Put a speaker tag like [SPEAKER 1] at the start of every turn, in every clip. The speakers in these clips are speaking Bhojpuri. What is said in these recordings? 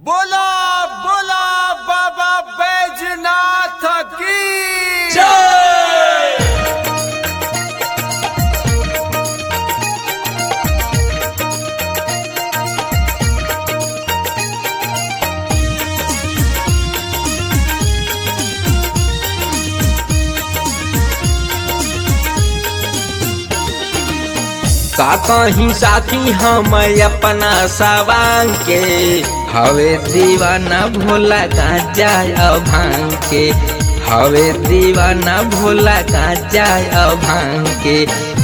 [SPEAKER 1] बोला बोला बाबा बैजनाथ की
[SPEAKER 2] का कहीं साथी हम अपना सवांग के हवे दीवाना भोला गांजा भांग के हवे दीवाना भोला गांजा भांग के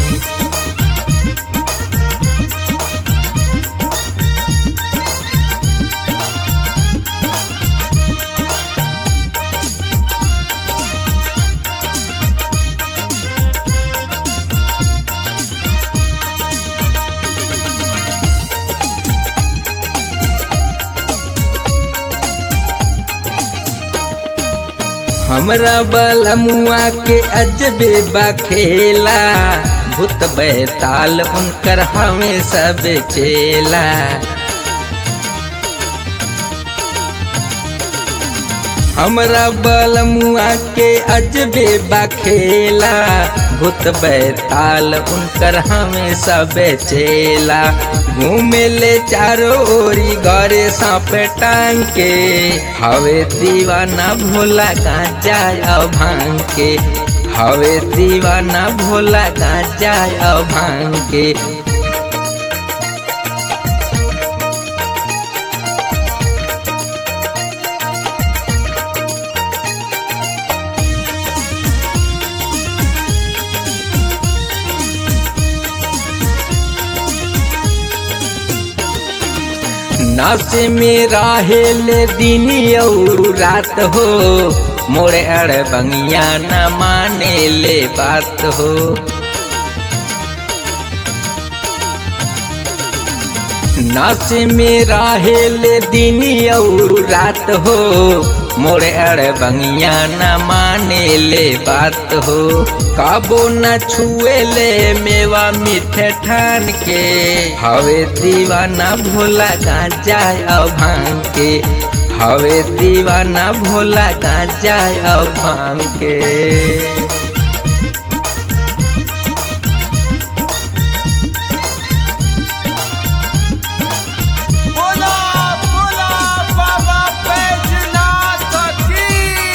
[SPEAKER 2] हमरा बलमुआ के अजबे बखेला भूत बैताल उनकर हमें सब चेला हमरा बलमुआ के अजबे बखेला भूत बैताल उनकर हमें सब चेला घूमे ले चारो ओरी गरे सांप टांग के हवे दीवाना भोला गांजा भांग के हवे दीवाना भोला गांजा भांग के नाचे में राहेले दिन और रात हो मोरे अड़ बंगिया न माने ले बात हो नाचे में राहेले दिन और रात हो मोरे अड़ बंगिया न माने ले बात हो काबो न छुए ले मेवा मीठे ठान के हवे दीवाना भोला गांजा भांग के हवे दीवाना भोला गांजा भांग के
[SPEAKER 1] बोला बोला बाबा बैजनाथ की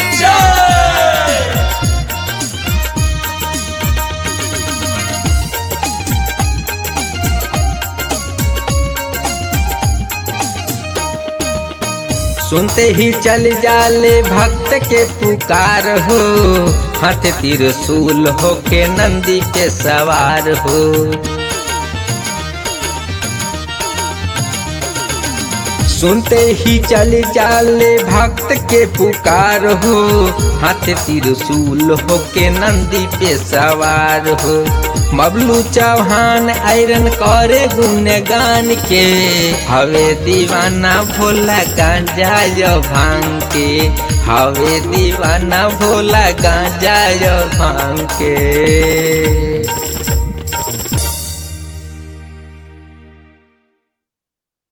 [SPEAKER 2] सुनते ही चल जाले भक्त के पुकार हो हाथ त्रिशूल हो के नंदी के सवार हो सुनते ही चल जाले भक्त के पुकार हो हाथ त्रिशूल हो के नंदी पे सवार हो मबलू चौहान आयरन करे गुणगान के हवे दीवाना भोला गांजा यो भांग के हवे दीवाना भोला गांजा यो भांग के